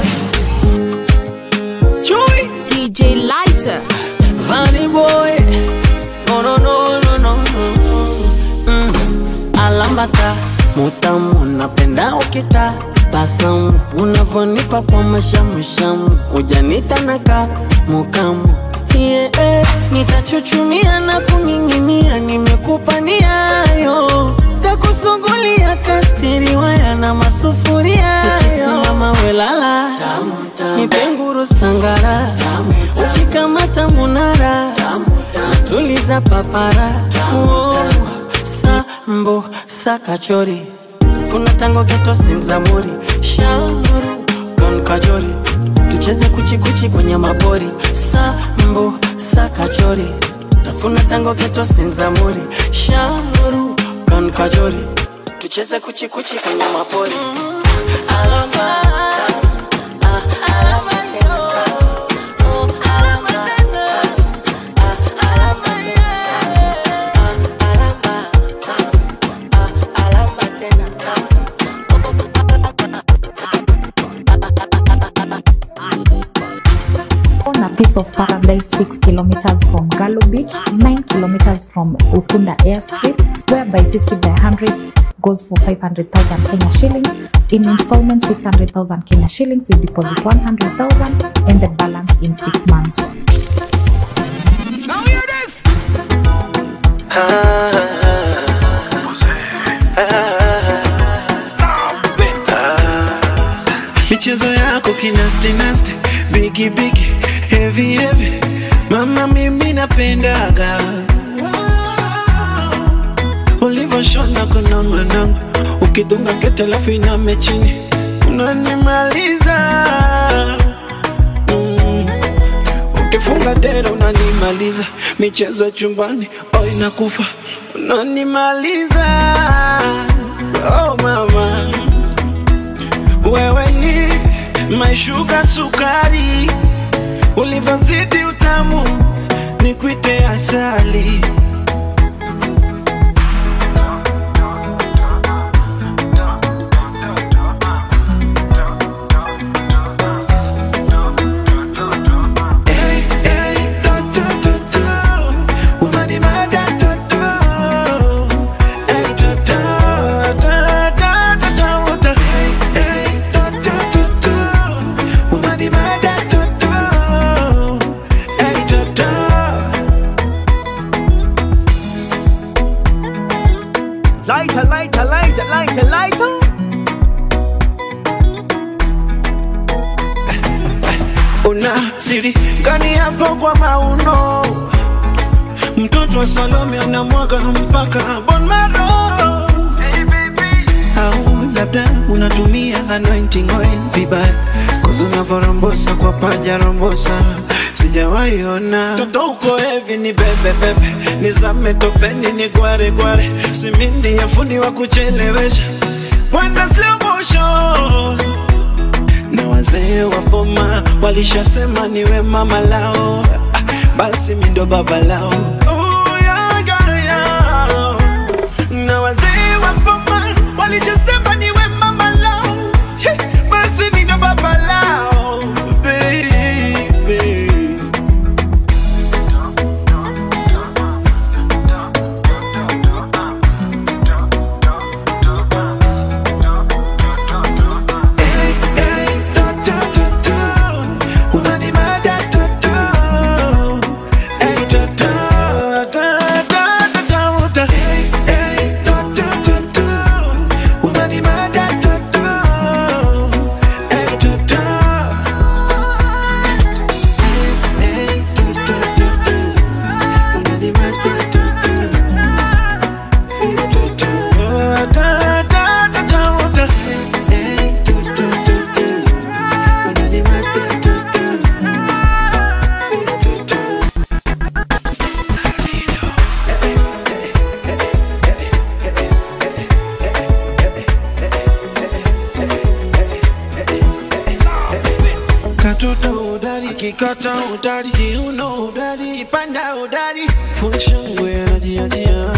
C: Chui
K: DJ Lighter.
C: Funny boy No no no no no no mm.
L: alambata mutamu napenda ukita basamu unavonipa kwa mashamushamu ujanitanaka mukamu yeah, eh, nitachuchumia na kuning'inia nimekupa niayo takusungulia kastiriwaya na masufuria ukisimama welala nipenguru sangara ukikamata munara natuliza papara oh, sambo sakachori funa tango geto senzamuri shauru kon kajori tucheze kuchikuchi kwenye mabori sambo sakachori tafuna tango geto senzamuri shauru kon kajori tucheze kuchikuchi kwenye mapori
J: alamba ah, alamba tena tam oh, alamba ah, alamba tena ah, alamba tam ah, alamba tena tam
I: on a piece of paradise 6 kilometers from Galo Beach, 9 kilometers from Ukunda Airstrip, whereby 50 by 100 goes for 500,000 Kenya shillings. In installments, 600,000 Kenya shillings. You deposit 100,000 and the balance in six months.
C: Now hear this
B: michezo yako kinastinasti bigi bigi heavy heavy mama mimi napendaga ulivoshona kunongonongo ukidunga skete alafu iname chini unanimaliza mm. ukifunga dera unanimaliza michezo ya chumbani oh inakufa unanimaliza oh mama wewe ni maishuka sukari, ulivyozidi utamu ni kuite asali. Hey, hey, to, to, to, to. Unanimada, to, to. Hey, to, to, to, to, to, to, to. Hey, hey, to, to, to,
G: kwa mauno mtoto wa salome anamwaga mpaka bon maro au labda unatumia anointing oil vibaya kozi unavorambosa kwa paja rombosa sijawaiona toto uko hevi ni bebebebe nizame topeni ni gware gware simindi ya fundi wa kuchelewesha mwenda slow motion na wazee wa boma walishasema niwe mama lao Ah, basi mindo baba lao Oh, yeah, yeah, yeah. na wazee wa boma walishasema niwe mama lao Hey, basi mindo baba lao baby katoto udari kikata udari kiuno udari kipanda udari funshangwe anajiachia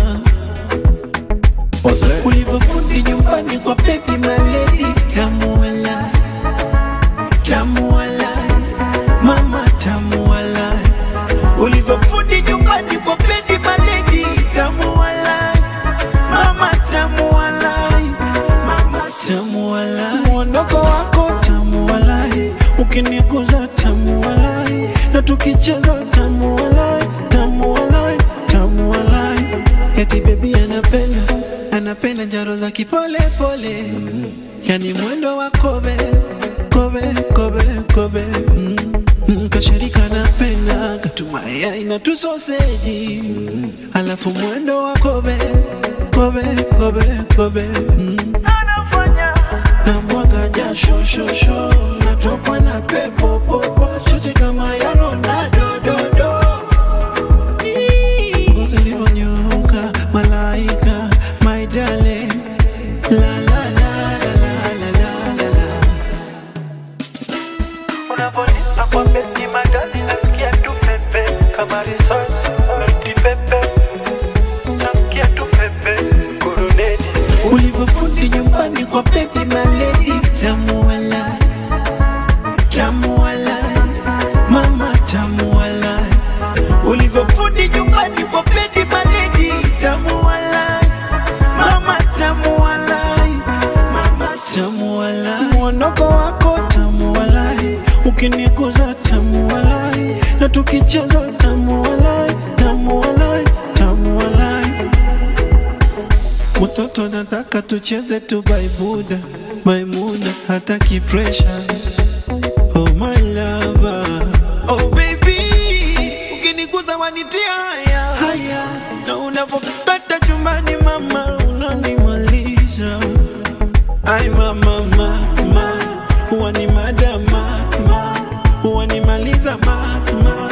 G: ulivyofundi nyumbani kwa bebi maledi tamuala tamuala mama tamuala ulivyofundi nyumbani kwa bebi maledi tamuala mama tamuala mama tamuala mwondoko wako tamuala ukiniguza tamuala na tukicheza tamuala tamuala tamuala eti bebi anapenda anapenda njaro za kipole pole yani mwendo wa kobe kobe kobe kobe mm. Mm, kashirika napenda katumaya ina tusoseji mm. alafu mwendo wa kobe kobe kobe kobe mm. na mwaga jasho shosho natokwa na pepo popo chote kama ya Ronaldo do do ngozi ulivyonyooka malaika my darling la la la la la la la la
B: Unaponipa kwa beti madani nasikia tu pepe kama risasi noti pepe nasikia tu pepe kuruneti
G: ulivyofundi nyumbani kwa bebi maledi tamuala tamuala mama tamuala ulivyofundi nyumbani kwa bebi maledi tamuala mama tamuala mama tamuala mwondoko wako tamuala ukiniguza tamuala na tukicheza tamuala tamuala tamuala Mtoto nataka tucheze tu baibuda Maimuna hataki pressure Oh my lover Oh baby Ukiniguza wanitia haya haya Na unapopata chumbani mama unanimaliza Ai mama mama Huwa ni mada mama Huwa nimaliza mama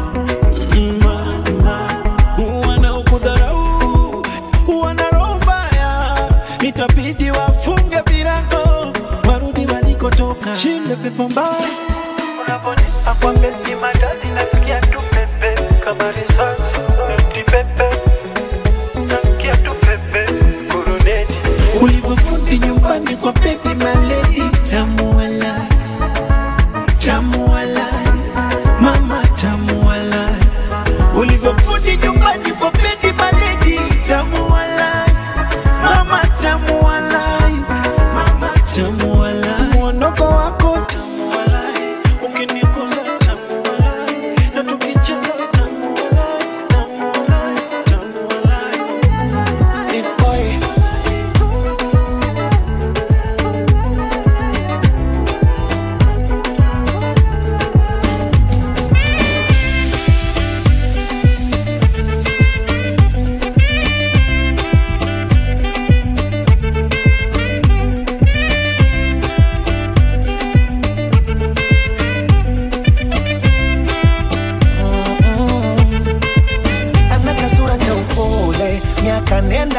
G: mama wanaokudharau wana roho mbaya, itabidi wafunge virago warudi walikotoka. Shinde pepo mbaya
B: Unaponipa kwa beti madani nasikia tu pepe kama risasi noti pepe nasikia tu pepe kuruneti
G: ulivyofundi nyumbani kwa bebi maledi tamuala tamuala mama tamuala ulivyofundi nyumbani kwa bebi maledi tamuala mama tamuala mama tamuala mwondoko wako tamuala ukiniguza tamuala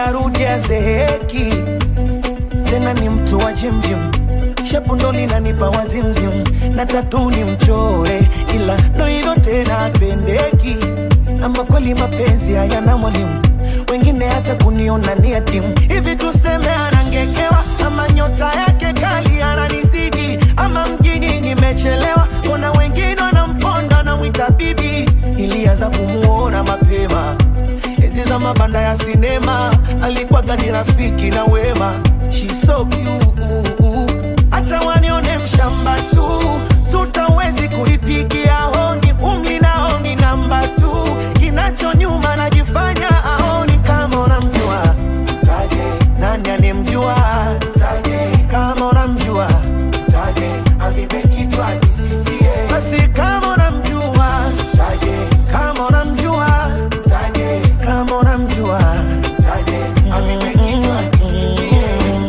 B: arudi azeeki tena ni mtu wa jimjim shepu ndo linanipa wazimzim na tatu ni mchore ila ndo hivyo tena apendeki ama kweli mapenzi hayana mwalimu wengine hata kuniona ni adimu hivi tuseme anangekewa ama nyota yake kali ananizidi ama mjini nimechelewa mbona wengine wanamponda na mwita bibi ilianza kumuona mapema enzi za mabanda ya sinema alikuwaga ni rafiki na wema She's so cute. acha wanione mshamba tu tutawezi kuipigia honi umli nao ni namba tu kinacho nyuma najifanya aoni kama unamjua taje nani anemjua taje kama unamjua taje avipe kichwa kisifie basi kama unamjua taje kama unamjua taje kama unamjua taje avipe kichwa kisifie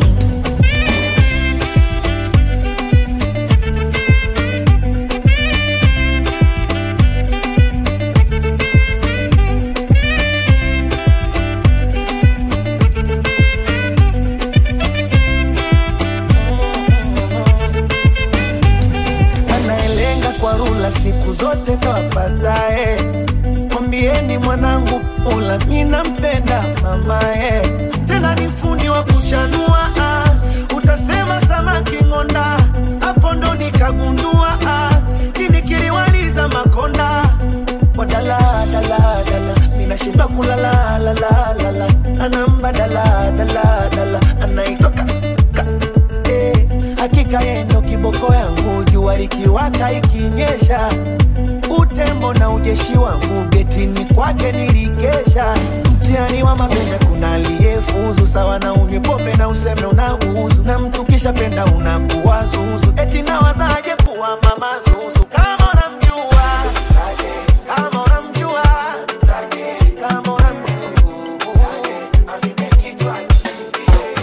B: anayelenga kwa rula siku zote ndo apatae. Mwambieni mwanangu Pula, mi nampenda mamae, tena ni fundi wa kuchanua ah. Utasema samaki ng'onda, hapo ndo nikagundua ah. Nini kiliwaliza makonda wadala dala dala, minashiba kulala la la la la, anamba dala dala dala, anaitoka eh, hakika yendo kiboko yangu jua likiwaka ikinyesha utembo na ujeshi wangu getini kwake nilikesha mtihani wa mapenzi kuna aliyefuzu sawa na unywe pombe na useme unauzu na mtu kisha penda unakuwa zuzu eti nawazaje kuwa mama zuzu kama unamjua taje, kama unamjua taje, kama unamjua taje, avipe kichwa kisifie.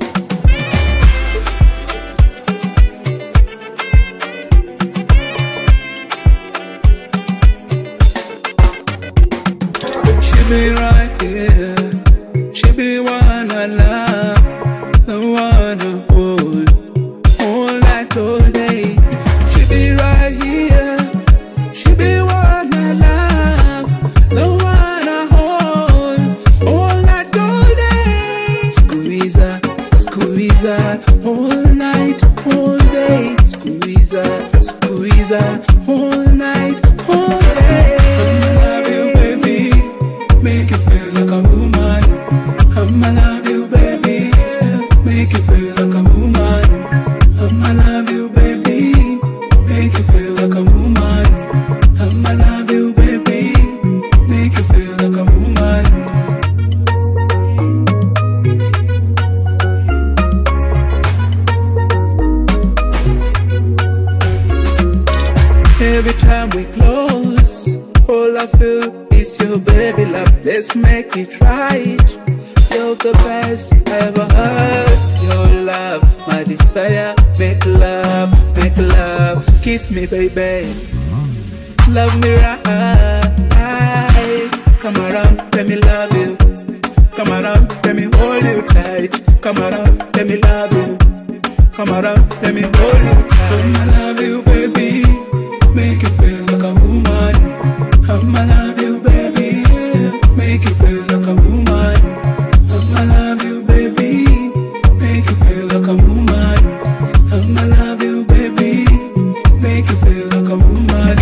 K: She be right here. She be one I love, the one I hold all night, all day. She be right here. She be one I love, the one I hold all night, all day. Squeeze her, squeeze her all night, all day. Squeeze her, squeeze her all night, all day. I'ma love you, baby. Make you feel like a woman. I'ma love you, baby. Make you feel like a woman. I'ma love you, baby. Make you feel like a woman. I'ma love you, baby. Make you feel like a woman. Every time we close, all I feel is your baby love. Let's make it right. You're the best I ever heard. Your love, my desire. Make love, make love. Kiss me, baby. Love me right. Come around, let me love you. Come around, let me hold you tight. Come around, let me love you. Come around, let me hold you tight. I'ma love you, baby. Make you feel like a woman. I'ma love you, baby. Make you feel like a woman. I'ma love you, baby. Make you feel like a woman. I'ma love you, baby. Make you feel like a woman.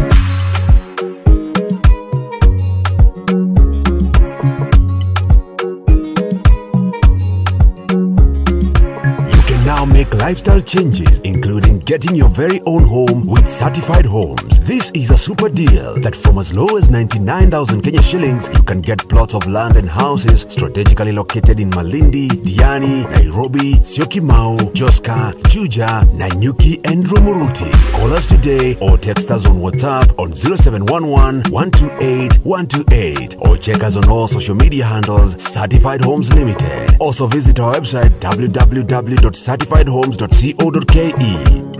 E: You can now make lifestyle changes, including getting your very own home with certified homes. This is a super deal that from as low as 99,000 Kenya shillings, you can get plots of land and houses strategically located in Malindi, Diani, Nairobi, Syokimau, Joska, Juja, Nanyuki, and Rumuruti. Call us today or text us on WhatsApp on 0711 128 128 or check us on all social media handles Certified Homes Limited. Also visit our website www.certifiedhomes.co.ke.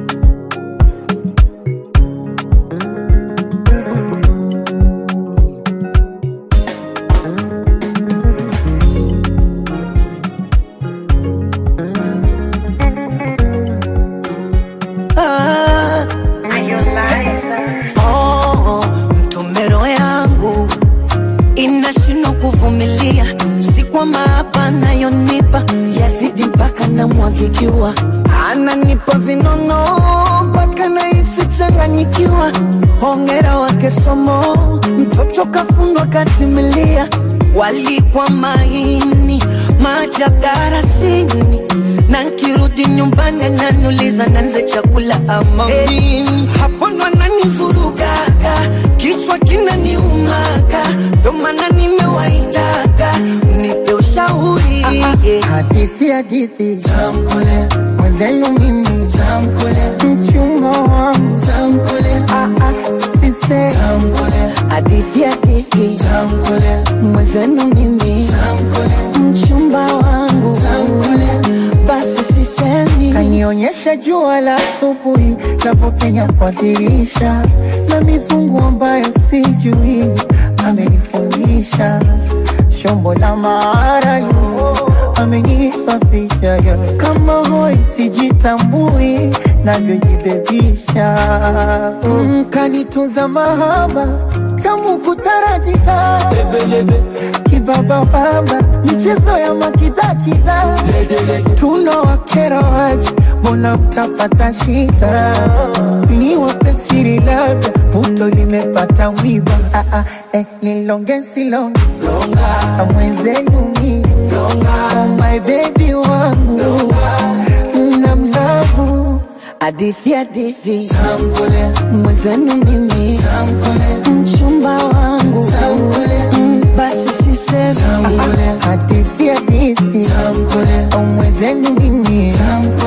J: anapikiwa ananipa vinono mpaka nahisi changanyikiwa hongera wake somo mtoto kafundwa katimilia walikwa maini maajabu darasini na nkirudi nyumbani ananiuliza nanze chakula ama mimi hapo ndo ananivurugaga kichwa kinaniumaga ndo maana nimewaitaga nipe ushauri
M: hadithi hadithi tamkule mwenzenu mimi tamkule mchumba wangu tamkule sise
J: tamkule hadithi hadithi
M: tamkule
J: mwenzenu mimi
M: tamkule
J: mchumba wangu
M: tamkule
J: basi sisemi
M: kanionyesha jua la asubuhi navyopenya kwa dirisha na mizungu ambayo sijui amenifundisha shombo la maaralu amenisafisha ya. kama hoi sijitambui navyojibebisha mm, kanitunza mahaba tamu kutaratita kibabababa michezo ya makidakida tuna wakera waje mbona mtapata shida ni wapesiri labda puto limepata wiba ah, ah, eh, nilongesilonga mwenzenu mi oh my baby wangu na mlavu
J: hadithi hadithi
M: Tambule,
J: mwenzenu mimi
M: tambule,
J: mchumba wangu
M: tambule,
J: Mm, basi sisemi
M: tambule, hadithi hadithi
J: Tambule.
M: mwenzenu mimi